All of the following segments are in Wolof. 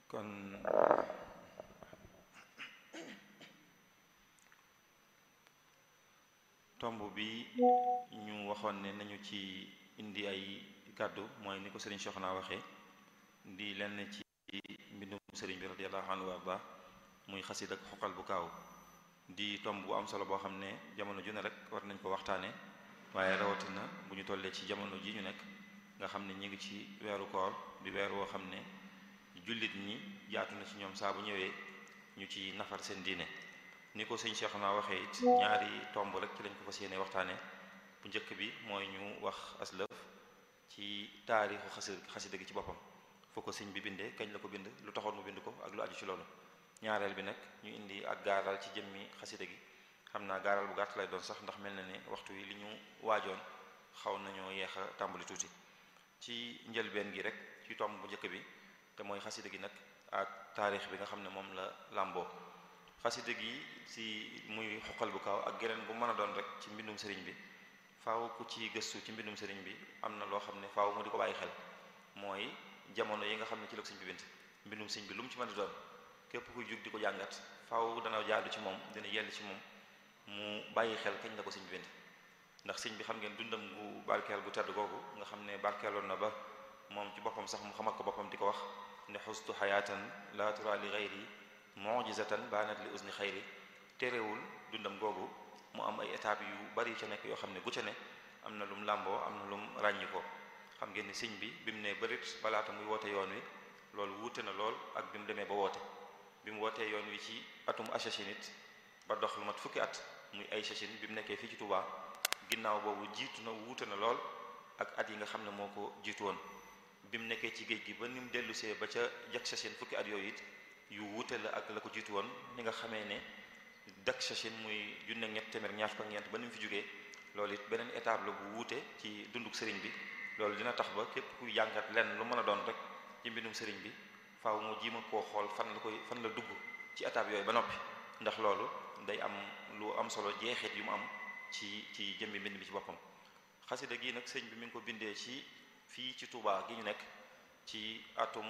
kon tomb bi ñu waxoon ne nañu ci indi ay kàddu mooy ni ko sëriñ Soxna waxee di lenn ci mbindum sëriñ bi radiyallahu anhu wa arda muy xasid ak xoqal bu kaaw di tomb bu am solo boo xam ne jamono ju ne rek war nañ ko waxtaane waaye rawatina bu ñu tollee ci jamono ji ñu nekk nga xam ne ñi ngi ci weeru koor di weer woo xam ne jullit ñi jaatu na ci ñoom saa bu ñëwee ñu ci nafar seen diine ni ko sëñ Cheikh naa waxee it ñaari tomb rek ci lañ ko fas yéene waxtaane bu njëkk bi mooy ñu wax aslëf ci taarixu xasi xasida gi ci boppam foo ko sëñ bi bindee kañ la ko bind lu taxoon mu bind ko ak lu aju ci loolu ñaareel bi nag ñu indi ak gaaral ci jëmmi xasida gi xam naa gaaral bu gàtt lay doon sax ndax mel na ne waxtu wi li ñu waajoon xaw nañoo yeex a tàmbali tuuti ci njëlbeen gi rek ci tomb bu njëkk bi te mooy xasida gi nag ak taarix bi nga xam ne moom la làmboo xasida gi si muy xoqal bu kaaw ak geneen bu mën a doon rek ci mbindum sëriñ bi faaw ku ci gëstu ci mbindum sëriñ bi am na loo xam ne faaw mu di ko bàyyi xel mooy jamono yi nga xam ne ci la ko sëñ bi bind mbindum sëñ bi lu mu ci mën a doon képp kuy jug di ko jàngat faaw dana jaadu ci moom dina yell ci moom mu bàyyi xel kañ la ko sëñ bi bind ndax sëñ bi xam ngeen dundam gu barkeel gu tedd googu nga xam ne barkeeloon na ba moom ci boppam sax mu xamal ko boppam di ko wax ne xustu xayaatan la tura li xayri mujizatan baanat li usni xayri terewul dundam googu mu am ay étapes yu bari ca nekk yoo xam ne gu ca ne am na lum làmboo am na lum ràññi ko xam ngeen ni sëñ bi bi mu ne bërit balaata muy woote yoon wi loolu wuute na lool ak bi mu demee ba woote bi mu wootee yoon wi ci atum achachinit ba dox lu mat fukki at muy ay chachin bi mu nekkee fii ci Touba ginnaaw boobu jiitu na wuute na lool ak at yi nga xam ne moo ko jiitu woon bi mu nekkee ci géej gi ba ni mu dellusee ba ca jak chachin fukki at yooyu it yu wuute la ak la ko jiitu woon ni nga xamee ne dak chachin muy junne ñett téeméer ñaar fukk ak ñeent ba ni mu fi jógee loolu it beneen étape la bu wuute ci dunduk sëriñ bi loolu dina tax ba képp kuy jàngat lenn lu mën a doon rek ci mbindum sëriñ bi faaw mu jiima koo xool fan la koy fan la dugg ci étape yooyu ba noppi ndax loolu day am lu am solo jeexit yu mu am ci ci jëmmi mbind bi ci boppam xasida gi nag sëñ bi mi ngi ko bindee ci fii ci Touba gi ñu nekk ci atum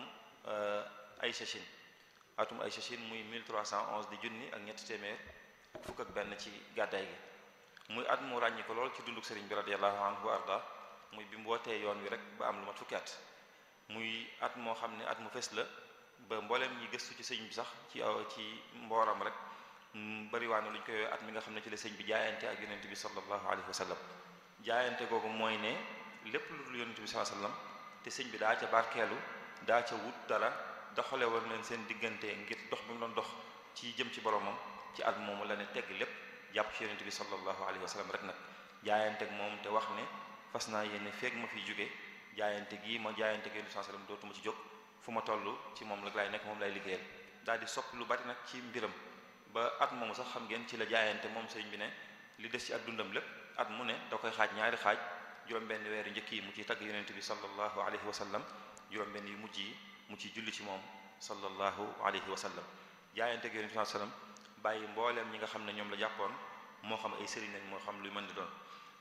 ay chachine atum ay chachine muy 1311 di junni ak ñetti téeméer ak fukk ak benn ci gàddaay gi muy at mu ràññi ko lool ci dunduk sëriñ bi radiyallahu anhu wa arda muy bi mu wootee yoon wi rek ba am lu mat fukki at muy at moo xam ne at mu fes la ba mbooleem ñi gëstu ci sëñ bi sax ci ci mbooram rek bariwaane lu ñu koy at mi nga xam ne ci la sëñ bi jaayante ak yonente bi sallallahu alayhi wa sallam jaayante googu mooy ne lépp lu dul yonente bi sallallahu alayhi wa sallam te sëñ bi daa ca barkeelu daa ca wut dara doxale woon leen seen diggante ngir dox bi mu doon dox ci jëm ci boromam ci at moomu la ne tegg lépp jàpp ci yonente bi sallallahu alayhi wa sallam rek nag jaayante ak moom te wax ne fas naa yéene feeg ma fiy jóge jaayante gii ma jaayante ak yonente bi sallallahu alayhi wa sallam dootuma ci jóg fu ma toll ci moom la laay nekk moom lay liggéeyal daal di sopp lu bari nag ci mbiram ba at moomu sax xam ngeen ci la jaayante moom sëriñ bi ne li des ci at dundam lépp at mu ne da koy xaaj ñaari xaaj juróom-benn weeru njëkk yi mu ciy tagg yonente bi sallallahu alayhi wa sallam juróom-benn yu mujj yi mu ciy julli ci moom sallallahu alayhi wa sallam jaayante ak yonente bi sallam bàyyi mbooleem ñi nga xam ne ñoom la jàppoon moo xam ay sëriñ lañ moo xam luy mën di doon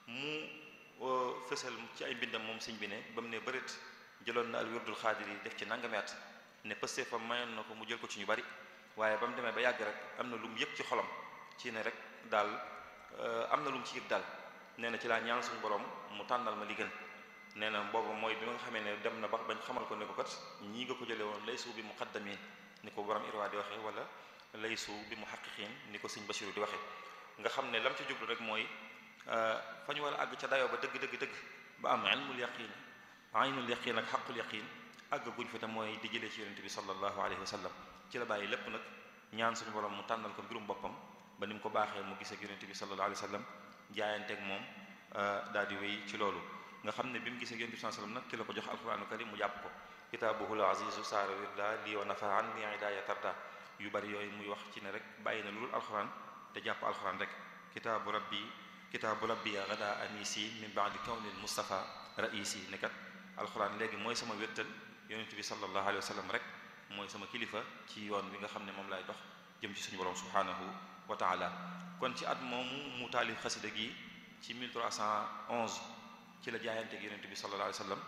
mu fësal ci ay mbindam moom sëñ bi ne ba mu ne bërit jëloon na al wirdul xaadir yi def ci nangami at ne pëste fa mayoon na ko mu jël ko ci ñu bari waaye ba mu demee ba yàgg rek am na lu mu yëg ci xolam ci ne rek daal am na lu mu ci yëg daal nee na ci laa ñaan suñu borom mu tànnal ma li gën nee na boobu mooy bi nga xamee ne dem na ba bañ xamal ko ne ko kat ñii nga ko jëlee woon laysu bi muqaddamin ni ko borom irwa di waxee wala laysu bi muhaqqiqin ni ko sëñ Basiru di waxee nga xam ne lam ci jublu rek mooy fa ñu war a àgg ca dayoo ba dëgg dëgg dëgg ba am ilmul yaqin aynul yaqin ak xaqul yaqin àgg guñ fi te mooy di jëlee ci yonente bi sallallahu alayhi wa sallam ci la bàyyi lépp nag ñaan suñu borom mu tànnal ko mbirum boppam ba ni mu ko baaxee mu gisee ak yonente bi sallallahu alayhi wa sallam jaayanteeg moom daal di wéy ci loolu nga xam ne bi mu gisee ak yonente bi sallallahu alayhi wa sallam nag ci la ko jox alquranu karim mu jàpp ko kitaabuhul azizu saara wirda lii wa nafa an ni idaaya tarda yu bari yooyu muy wax ci ne rek bàyyi na lu dul alquran te jàpp alquran rek kitaabu rabbi kitaabu rabbi gada anisi min baadi kawnil mustafa raisi ne kat alquran léegi mooy sama wéttal yonente bi sallallahu alayhi wa sallam rek mooy sama kilifa ci yoon bi nga xam ne moom lay dox jëm ci suñu borom subhanahu wa taala kon ci at moomu mu taalif xasida gi ci 1311 ci la jaayante ak yonente bi sallallahu alayhi wa sallam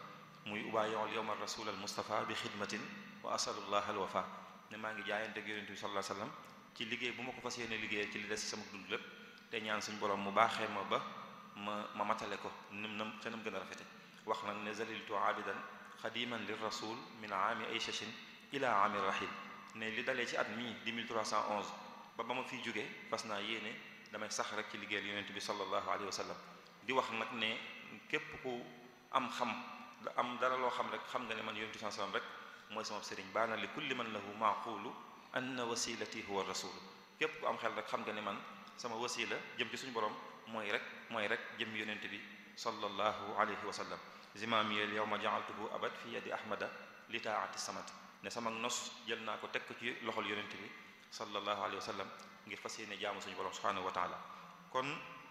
muy ubaayiul yawma rasul al mustafa bi xidmatin wa asalullah al wafa ne maa ngi jaayante ak yonente bi sallallahu alayhi wasallam ci liggéey bu ma ko fas yéene liggéey ci li des ci sama dund lépp te ñaan suñu borom mu baaxee ma ba ma ma matale ko nim nam te nam gën a rafete wax nag ne zaliltu abidan xadiman lir rasul min aami ay chachin ila aami rahil ne li dalee ci at mii di 1311 ba ba ma fiy jógee fas naa yéene damay sax rek ci liggéeyal yonent bi sallallahu alayhi wa sallam di wax nag ne képp ku am xam am dara loo xam rek xam nga ne man yonent bi sallallahu alayhi wa sallam rek mooy sama sëriñ baana li kulli man lahu maaqulu anna wasilati huwa rasul képp ku am xel rek xam nga ne man sama wasila jëm ci suñu borom mooy rek mooy rek jëm yonent bi sallallahu alayhi wa sallam zimamiyel yawma ja'altuhu abad fi yadi ahmada li taati samat ne sama nos jël naa ko teg ko ci loxol yonent bi sallallahu alayhi wa sallam ngir fas yéene jaamu suñu borom subhanahu wa taala kon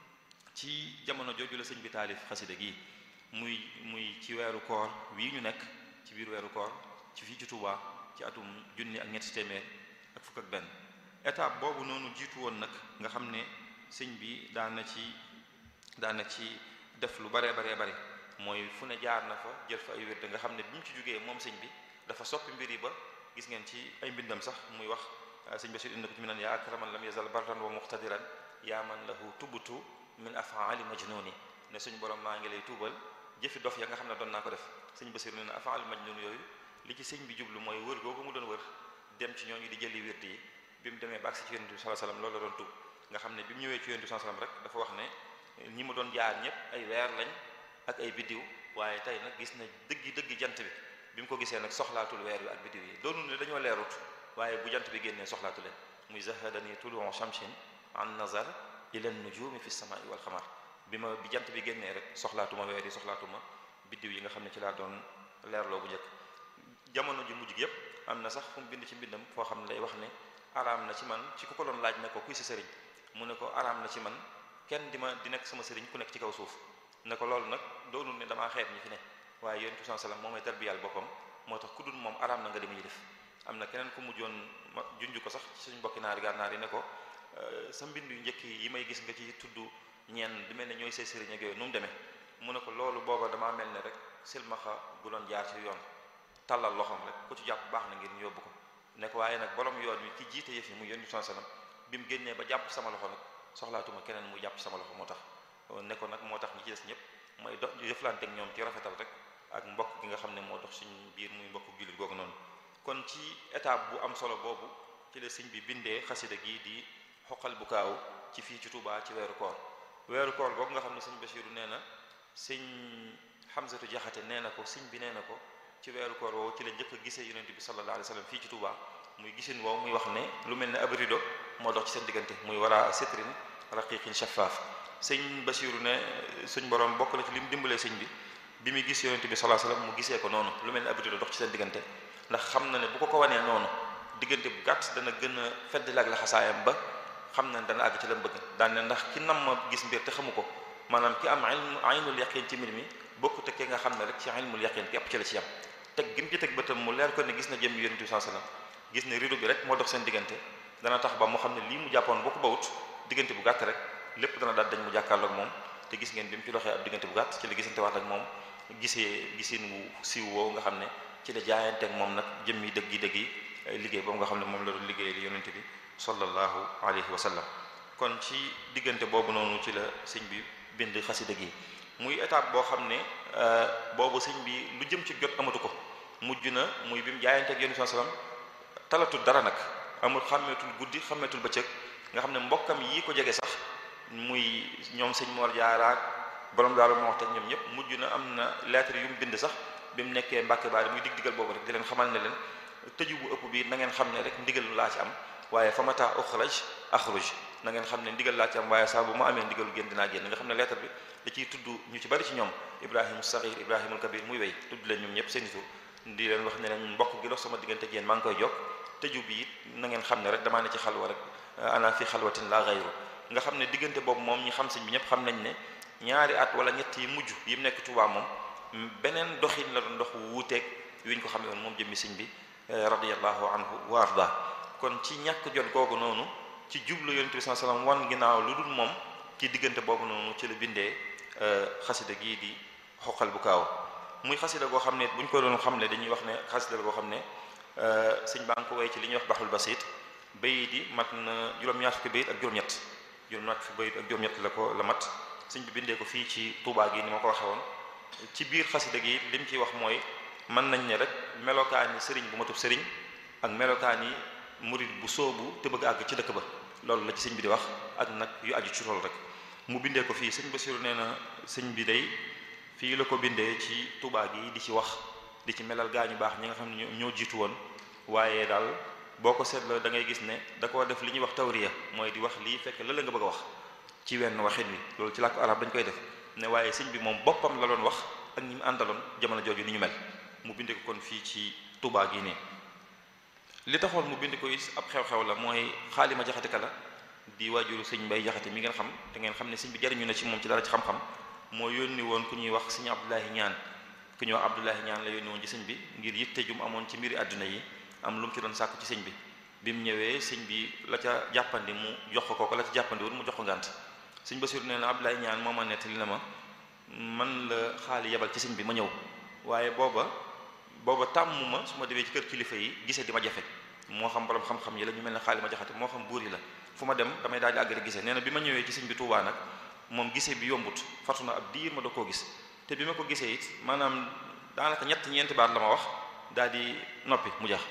ci jamono jooju la sëñ bi taalif xasida gi muy muy ci weeru koor wii ñu nekk ci biir weeru koor ci fii ci Touba ci atum junni ak ñetti téeméer ak fukk ak benn étape boobu noonu jiitu woon nag nga xam ne sëñ bi daan na ci daan na ci def lu baree baree bari mooy fu ne jaar na fa jël fa ay wérde nga xam ne bi mu ci jógee moom sëñ bi dafa soppi mbir yi ba gis ngeen ci ay mbindam sax muy wax sëñ Bachir indi ko ci mi naan yaa akraman lam yazal barran wa muqtadiran yaa man lahu tubutu min afaali majnuni ne suñ borom maa ngi lay tuubal jëfi dof ya nga xam ne doon naa ko def sëñ Bachir ne na afaali majnun yooyu li ci sëñ bi jublu mooy wër googu mu doon wër dem ci ñooñu di jëli wérde yi bi mu demee ba agsi ci yonent bi sallallahu alayhi wasallam loolu la doon tuub nga xam ne bi mu ñëwee ci yonent bi sallallahu alayhi wasallam rek dafa wax ne ñi ma doon jaar ñëpp ay weer lañ ak ay biddiw waaye tey nag gis na dëggi dëggi jant bi bi mu ko gisee nag soxlaatul weer wi ak biddiw yi doonu ne dañoo leerut waaye bu jant bi génnee soxlaatu leen muy zahadani tuluu shamsin an nazar ila nujumi fi samai wal xamar bi ma bi jant bi génnee rek soxlaatuma weer yi soxlaatuma biddiw yi nga xam ne ci laa doon leerloo bu njëkk jamono ji mujj gi yépp am na sax fu mu bind ci mbindam foo xam ne day wax ne araam na ci man ci ku ko doon laaj ne ko kuy sa sëriñ mu ne ko araam na ci man kenn di ma di nekk sama sëriñ ku nekk ci kaw suuf ne ko loolu nag doonul ne damaa xeeb ñi fi ne waaye yonent bi sallam moom mooy tarbiyal boppam moo tax ku dul moom araam na nga di muy def am na keneen ku mujjoon ma junj ko sax ci suñu mbokki naari gànnaar yi ne ko sa mbind yu njëkk yi may gis nga ci tudd ñenn di mel ne ñooy say sëriñ ak yooyu nu mu demee mu ne ko loolu booba damaa mel ne rek silmaxa gu doon jaar ci yoon tàllal loxoom rek ku ci jàpp baax na ngir ñu yóbbu ko ne ko waaye nag borom yoon wi ki jiite yëf yi muy yonent bi sallam bi mu génnee ba jàpp sama loxo nag soxlaatuma keneen mu jàpp sama loxo moo tax ne ko nag moo tax ñi ci des ñëpp mooy dox jëflante ak ñoom ci rafetal rek ak mbokk gi nga xam ne moo dox suñu biir muy mbokk jullit googu noonu kon ci étape bu am solo boobu ci la sëñ bi bindee xasida gi di xoqal bu kaaw ci fii ci Touba ci weeru koor weeru koor googu nga xam ne sëñ Basiiru nee na sëñ Xamsatu Jaxate nee na ko sëñ bi nee na ko ci weeru koor woowu ci la njëkk a gisee yonent bi sallallahu alayhi wa sallam fii ci Touba muy gisin woowu muy wax ne lu mel ne ab rido moo dox ci seen diggante muy wara sitrin raqiqin shaffaaf sëñ Basiiru ne suñ borom bokk na ci li mu dimbalee sëñ bi bi muy gis yonent bi sallallahu alayhi wa sallam mu gisee ko noonu lu mel ne ab rido dox ci seen diggante ndax xam na ne bu ko ko wanee noonu diggante bu gàtt dana gën a feddal ak laxasaayam ba xam na ne dana àgg ci la bëgg daan ne ndax ki nam ma gis mbir te xamu ko maanaam ki am ilmu aynul yaqin ci mbir mi bokku te ki nga xam ne rek ci ilmul yaqin képp ci la ci yam teg gim ci teg bëtam mu leer ko ne gis na jëm yonent bi sallallahu alayhi wasallam gis ne rido bi rek moo dox seen diggante dana tax ba mu xam ne lii mu jàppoon boo ko bawut diggante bu gàtt rek lépp dana daal dañ mu jàkkaarloog moom te gis ngeen bi mu ci doxee ab diggante bu gàtt ci la gisante waat ak moom gisee gisin wu siiw woowu nga xam ne ci la jaayanteeg moom nag jëmmi dëgg yi dëgg yi liggéey boobu nga xam ne moom la doon liggéey li yonente bi sallallahu alayhi wa sallam kon ci diggante boobu noonu ci la sëñ bi bind xasida gi muy étape boo xam ne boobu sëñ bi lu jëm ci jot amatu ko mujj na muy bi mu jaayanteeg yonente bi sallam talatul dara nag amul xàmmeetul guddi xàmmeetul bëccëg nga xam ne mbokkam yi ko jege sax muy ñoom sëñ Mor Jaaraak borom daal moo wax te ñoom ñëpp mujj na am na lettre yu mu bind sax bi mu nekkee Mbàkke Baari muy dig digal boobu rek di leen xamal ne leen tëju bu ëpp bi na ngeen xam ne rek ndigal laa ci am waaye fa mata uxraj axruj na ngeen xam ne ndigal laa ci am waaye saa bu ma amee ndigalu génn dinaa génn nga xam ne lettre bi da ciy tudd ñu ci bari ci ñoom ibrahima saxir ibrahimul kabir muy wéy tudd leen ñoom ñëpp seen tur di leen wax ne leen mbokk gi dox sama diggante ak yéen maa ngi koy jokk tëju bi it na ngeen xam ne rek damaa ne ci xalwa rek ana fi xalwatin la gayru nga xam ne diggante boobu moom ñi xam sëñ bi ñëpp xam nañ ne ñaari at wala ñett yi mujj yi mu nekk Tuubaa moom beneen doxin la doon dox wuuteeg wi ñu ko xamee woon moom jëmmi sëñ bi radiyallahu anhu wa arda kon ci ñàkk jot googu noonu ci jublu yonent bi sallallahu alayhi wasallam wan ginnaaw lu dul moom ci diggante boobu noonu ci la bindee xasida gii di xoqal bu kaaw muy xasida goo xam ne bu ñu ko doon xam ne dañuy wax ne xasida goo xam ne sëñ baa ngi ko way ci li ñuy wax baxul basit bayit yi mat na juróom-ñaar fukki bayit ak juróom-ñett juróom-ñaar fukki bayit ak juróom-ñett la ko la mat sëñ bi bindee ko fii ci Tuubaa gi ni ma ko waxee woon ci biir xasida gi li mu ciy wax mooy mën nañ ne rek melokaani sëriñ bu matub sëriñ ak melokaani murid bu soobu te bëgg àgg ci dëkk ba loolu la ci sëñ bi di wax ak nag yu aju ci loolu rek mu bindee ko fii sëñ Basiru nee na sëñ bi day fii la ko bindee ci Tuubaa gi di ci wax di ci melal gaa ñu baax ñi nga xam ne ñoo jiitu woon waaye daal boo ko seetloo da ngay gis ne da koo def li ñuy wax tawriya mooy di wax lii fekk la la nga bëgg a wax ci wenn waxin wi loolu ci làkku arab dañ koy def ne waaye sëñ bi moom boppam la doon wax ak ñi mu àndaloon jamono jooju ni ñu mel mu bind ko kon fii ci Tuubaa gi nii li taxoon mu bind ko it ab xew-xew la mooy xaalima jaxate ka la di waajuru sëñ mbay jaxate mi ngeen xam te ngeen xam ne sëñ bi jariñu na ci moom ci dara ci xam-xam moo yónni woon ku ñuy wax sëñ Abdoulahi ñaan ku ñuy wax Abdoulahi ñaan la yónni woon ci sëñ bi ngir yitte jum amoon ci mbiri àdduna yi am lu mu ci doon sàkku ci sëñ bi bi mu ñëwee sëñ bi la ca jàppandi mu jox ko ko la ca jàppandi wul mu jox ko ngànt sëñ Basiru nee na Abdoulahi ñaan moo ma nettali na ma man la xaali yebal ci sëñ bi ma ñëw waaye booba booba tàmm ma su ma demee ci kër kilifa yi gisee di ma jafe moo xam borom xam-xam yi la ñu mel ne xaali ma jaxate moo xam buur yi la fu ma dem damay daal di àgg rek gisee nee na bi ma ñëwee ci sëñ bi Tuubaa nag moom gisee bi yombut fatu na ab diir ma doo koo gis te bi ma ko gisee it maanaam daanaka ñett ñeenti baat la ma wax daal di noppi mu jax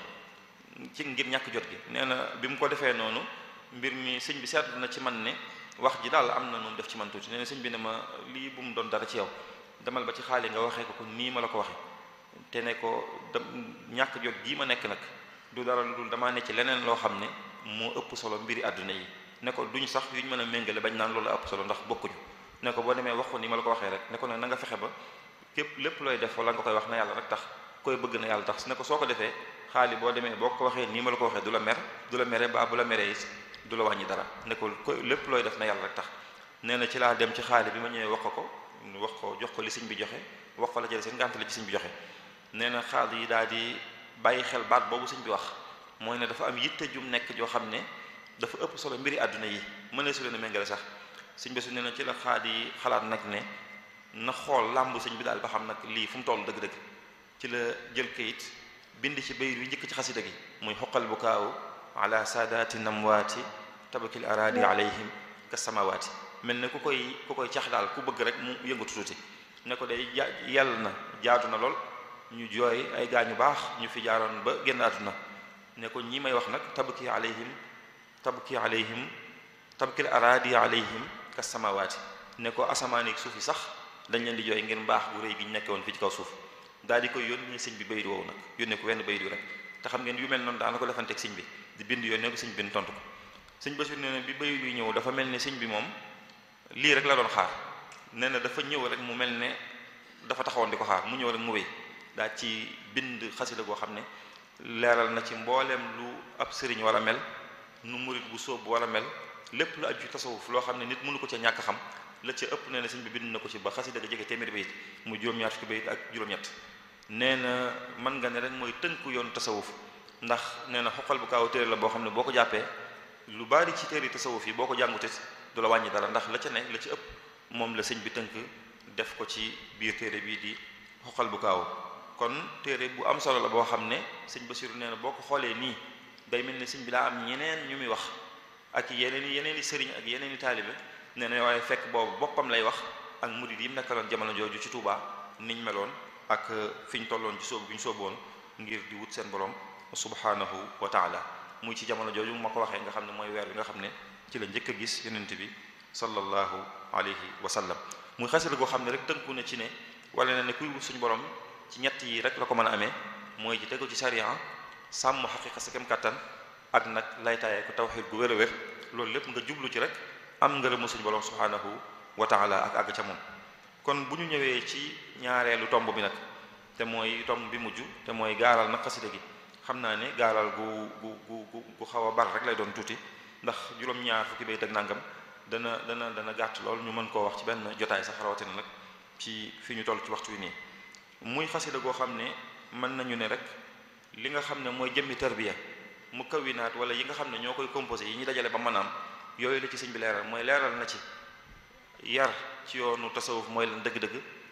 ci ngir ñàkk jot gi nee na bi mu ko defee noonu mbir mi sëñ bi seetlu na ci man ne wax ji daal am na noonu def ci man tuuti nee na sëñ bi ne ma lii bu mu doon dara ci yow demal ba ci xaali nga waxee ko ko nii ma la ko waxee te ne ko da ñàkk jot gii ma nekk nag du dara lu dul damaa ne ci leneen loo xam ne moo ëpp solo mbiri àdduna yi ne ko duñ sax yuñ mën a méngale bañ naan loolu ëpp solo ndax bokkuñu ne ko boo demee wax ko ni ma la ko waxee rek ne ko nag na nga fexe ba képp lépp looy def wala nga koy wax na yàlla rek tax koy bëgg na yàlla tax ne ko soo ko defee xaali boo demee boo ko waxee nii ma la ko waxee du la mer du la mere ba bu la meree it du la wàññi dara ne ko lépp looy def na yàlla rek tax nee na ci laa dem ci xaali bi ma ñëwee wax ko ko wax ko jox ko li sëñ bi joxe wax ko la jële seen ngànt la ci sëñ bi joxe nee na xaal yi daal di bàyyi xel baat boobu sëñ bi wax mooy ne dafa am yitte jum nekk joo xam ne dafa ëpp solo mbiri àdduna yi mën su leen a méngale sax sëñ bi su nee na ci la xaal yi xalaat nag ne na xool làmb sëñ bi daal ba xam nag lii fu mu toll dëgg-dëgg ci la jël kayit bind ci bayit wi njëkk ci xasida gi muy xoqal bu kaaw ala saadaati namwaati tabakil araadi alayhim ka samawaati mel ne ku koy ku koy cax daal ku bëgg rek mu yëngatu tuuti ne ko day ja yàlla na jaadu na lool ñu jooy ay gaañu baax ñu fi jaaroon ba génn àdduna ne ko ñi may wax nag tabki alayhim tabki alayhim tabkil araadi alayhim ka samawaati ne ko asamaan ak suuf yi sax dañ leen di jooy ngir mbaax bu rëy gi ñu nekke woon fii ci kaw suuf daal di koy yónnee sëñ bi bayit woowu nag yónnee ko wenn bayit wi rek te xam ngeen yu mel noonu daana ko defanteeg sëñ bi di bind yónnee ko sëñ bi tontu ko sëñ Basiru nee na bi bayit wi ñëw dafa mel ne sëñ bi moom lii rek la doon xaar nee na dafa ñëw rek mu mel ne dafa taxawoon di ko xaar mu ñëw rek mu wéy daa ci bind xasida goo xam ne leeral na ci mbooleem lu ab sëriñ war a mel nu murit bu sóob war a mel lépp lu aju tasawuf loo xam ne nit mënu ko ca ñàkk xam la ca ëpp nee na sëñ bi bind na ko ci ba xasida ga jege téeméeri bayit mu juróom-ñaar fukki bayit ak juróom-ñett nee na mën nga ne rek mooy tënku yoonu tasawuf ndax nee na xoqal bu kaaw téere la boo xam ne boo ko jàppee lu bari ci téere tasawuf yi boo ko jàngutit du la wàññi dara ndax la ca ne la ci ëpp moom la sëñ bi tënk def ko ci biir téere bii di xoqal bu kaaw kon téere bu am solo la boo xam ne sëñ Basiru nee na boo ko xoolee nii day mel ne sëñ bi daa am ñeneen ñu muy wax ak yeneen i yeneen i sëriñ ak yeneen i taalibe nee na waaye fekk boobu boppam lay wax ak murid yi mu nekkaloon jamono jooju ci Touba niñ meloon ak fi ñu tolloon ci soobu bi ñu sooboon ngir di wut seen borom subhanahu wa taala muy ci jamono jooju ma ko waxee nga xam ne mooy weer bi nga xam ne ci la njëkk a gis yonent bi sallallahu alayhi wa sallam muy xasida goo xam ne rek tënku na ci ne wala na ne kuy wut suñu borom ci ñett yi rek la ko mën a amee mooy ci tegu ci sariya sàmm xaqiqa sa kem kattan ak nag laytaayee ko tawxiid gu wér a wér loolu lépp nga jublu ci rek am ngërëmu suñu borom subhanahu wa taala ak àgg ca moom kon bu ñu ñëwee ci ñaareelu tomb bi nag te mooy tomb bi mujj te mooy gaaral nag xasida gi xam naa ne gaaral gu gu gu gu xaw a bar rek lay doon tuuti ndax juróom-ñaar fukki bayt ak nangam dana dana dana gàtt lool ñu mën koo wax ci benn jotaay sax rawatina nag ci fi ñu toll ci waxtu wi nii muy xasida goo xam ne mën nañu ne rek li nga xam ne mooy jëmmi tarbiya mu kawinaat wala yi nga xam ne ñoo koy composé yi ñu dajale ba mën a am yooyu la ci sëñ bi leeral mooy leeral na ci yar ci yoonu tasawuf mooy lan dëgg-dëgg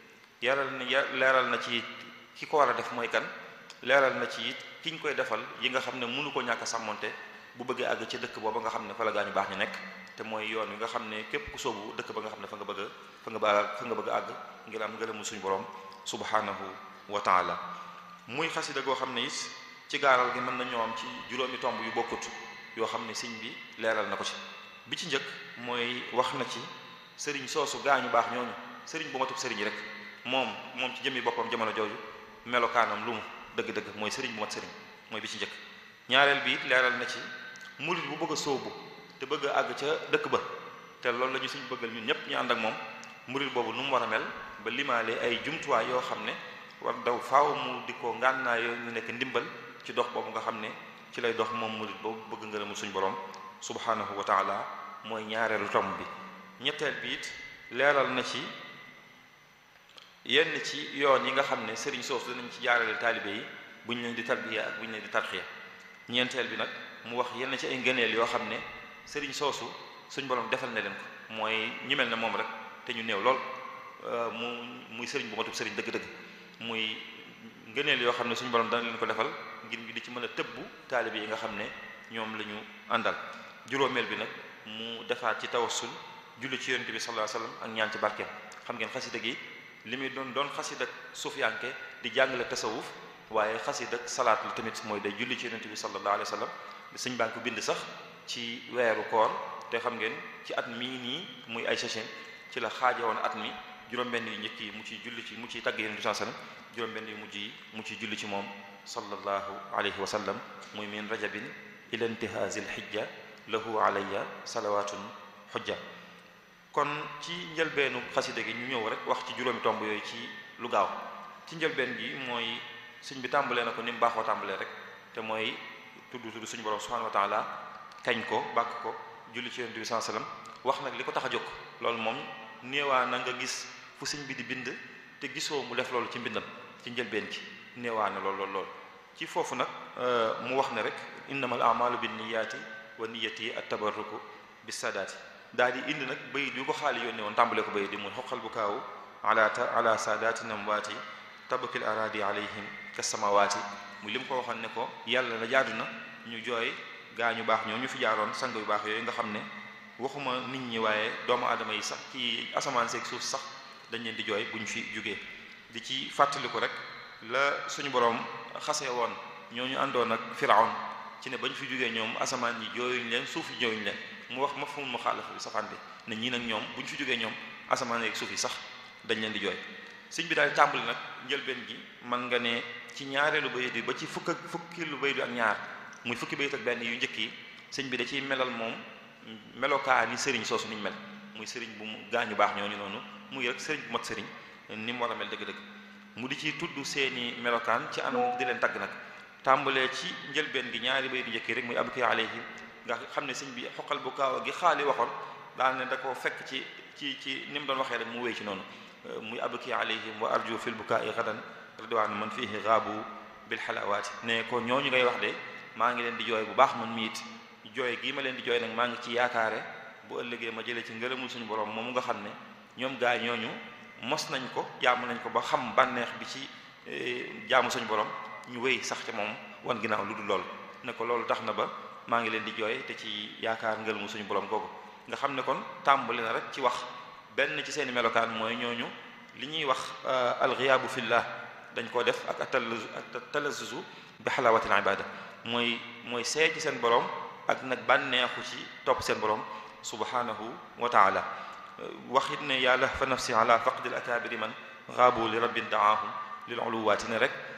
yaral na leeral na ci ki ko war a def mooy kan leeral na ci it ki ñu koy defal yi nga xam ne mënu ko ñàkk a sàmmonte bu bëggee àgg ci dëkk booba nga xam ne fa la gaañu baax ñu nekk te mooy yoon wi nga xam ne képp ku soobu dëkk ba nga xam ne fa nga bëgg a fa nga bëgg fa nga bëgg a àgg ngir am ngërëmu suñu borom subhanahu wa taala muy xasida goo xam ne it ci gaaral gi mën na ñoo am ci juróomi tomb yu bokkut yoo xam ne sëñ bi leeral na ko ci bi ci njëkk mooy wax na ci sëriñ soosu gaañu baax ñooñu sëriñ bu matub sëriñ rek moom moom ci jëmmi boppam jamono jooju melokaanam lu mu dëgg-dëgg mooy sëriñ bu mat sëriñ mooy bi ci njëkk ñaareel bi it leeral na ci murid bu bëgg a sóobu te bëgg a àgg ca dëkk ba te loolu la ñu suñ bëggal ñun ñëpp ñu ànd ak moom murid boobu nu mu war a mel ba limaale ay jumtuwaay yoo xam ne war daw faaw mu di ko ngànnaa yoo ñu nekk ndimbal ci dox boobu nga xam ne ci lay dox moom murid boobu bëgg ngërëmu suñ borom subhanahu wa taala mooy ñaareelu tomb bi ñetteel bi it leeral na ci yenn ci yoon yi nga xam ne sëriñ soosu danañ ci jaarale taalibe yi bu ñu leen di tarbiya ak bu ñu leen di tarxiya ñeenteel bi nag mu wax yenn ci ay ngëneel yoo xam ne sëriñ soosu suñ borom defal na leen ko mooy ñu mel ne moom rek te ñu néew lool mu muy sëriñ bu matub sëriñ dëgg-dëgg muy ngëneel yoo xam ne suñu borom dana leen ko defal ngir ñu di ci mën a tëbbu taalibe yi nga xam ne ñoom la ñu àndal juróomeel bi nag mu defaat ci tawassul julli ci yonent bi sallallahu alayhi wasallam ak ñaan ci barkeem xam ngeen xasida gi li muy doon doon xasida sufiyanke di jàngale tasawuf waaye xasida salaat la tamit mooy day julli ci yonent bi sallallahu alayhi wasallam suñ baa ngi ko bind sax ci weeru koor te xam ngeen ci at mii nii muy ay sachin ci la xaaja woon at mi juróom-benn yu njëkk yi mu ciy julli ci mu ciy tagg yonent bi sallallahu alayhi wasallam juróom-benn yu mujj yi mu ciy julli ci moom sallallahu alayhi wa sallam muy min rajabin ila intihazil hijja lahu alayya salawatun xujja kon ci njëlbeenu xasida gi ñu ñëw rek wax ci juróomi tomb yooyu ci lu gaaw ci njëlbeen gi mooy suñ bi tàmbalee na ko ni mu baaxoo tàmbalee rek te mooy tudd tudd suñu borom subhanahu wa taala kañ ko bàkk ko julli ci yonent bi sallallahu alayhi wasallam wax nag li ko tax a jóg loolu moom néewaa na nga gis fu sëñ bi di bind te gisoo mu def loolu ci mbindam ci njëlbeen gi néewaa na lool lool lool ci foofu nag mu wax ne rek innamal a'malu binniyaati wa niyyati at-tabarruku bis-saadaati daal di indi nag bayit yu ko xaali yónnee woon tàmbale ko bayit di muy xoqal bu kaawu ala ta ala saadaati namwaati tabakil aradi alayhim kasamawaati mu li mu ko waxoon ne ko yàlla na jaadu na ñu jooy gaa ñu baax ñoo ñu fi jaaroon sang yu baax yooyu nga xam ne waxuma nit ñi waaye doomu aadama yi sax ci asamaan seeg suuf sax dañ leen di jooy bu ñu fi jógee di ci fàttaliku rek la suñu boroom xasee woon ñooñu àndoon ak firawn ci ne bañ fi jógee ñoom asamaan yi jooyuñ leen suuf yi jooyuñ leen mu wax ma fu mu xaalafa bi safaan bi ne ñii nag ñoom bu ñu fi jógee ñoom asamaan yeeg suuf yi sax dañ leen di jooy sëñ bi daal di tàmbali nag njëlbeen gi man nga ne ci ñaareelu bayit bi ba ci fukk ak fukki lu bayit bi ak ñaar muy fukki bayit ak benn yu njëkk yi sëñ bi da ciy melal moom melokaa ni sëriñ soosu niñ mel muy sëriñ bu mu gaañu baax ñooñu noonu muy rek sëriñ bu mat sëriñ ni mu war a mel dëgg-dëgg mu di ci tudd seeni melokaan ci anam di leen tagg nag tàmbalee ci njëlbeen gi ñaari bayit yu njëkk yi rek muy abki alayhim nga xam ne sëñ bi xoqal bu kaaw gi xaali waxoon daal ne da ko fekk ci ci ci ni mu doon waxee rek mu wéy ci noonu muy abki alayhim wa arju fil bukaai gadan ridwaan man fihi gaabu bil xalawaati ne ko ñooñu ngay wax de maa ngi leen di jooy bu baax man miit jooy gii ma leen di jooy nag maa ngi ci yaakaare bu ëllëgee ma jëlee ci ngërëmul suñu borom moomu nga xam ne ñoom gaa ñooñu mos nañ ko jaamu nañ ko ba xam bànneex bi ci jaamu suñu borom ñu wéy sax ca moom wan ginnaaw lu dul lool ne ko loolu tax na ba maa ngi leen di jooy te ci yaakaar ngërëmul suñu borom googu nga xam ne kon tàmbali na rek ci wax benn ci seeni melokaan mooy ñooñu li ñuy wax alxiyaabu fillah dañ koo def ak talazuzu bi xalaawatil ibada mooy mooy seey ci seen borom ak nag bànneexu ci topp seen borom subhanahu wa taala waxit ne yàlla fa nafsi ala faqdil akabiri man xaabu li rabbin daahum lil uluwaati ne rek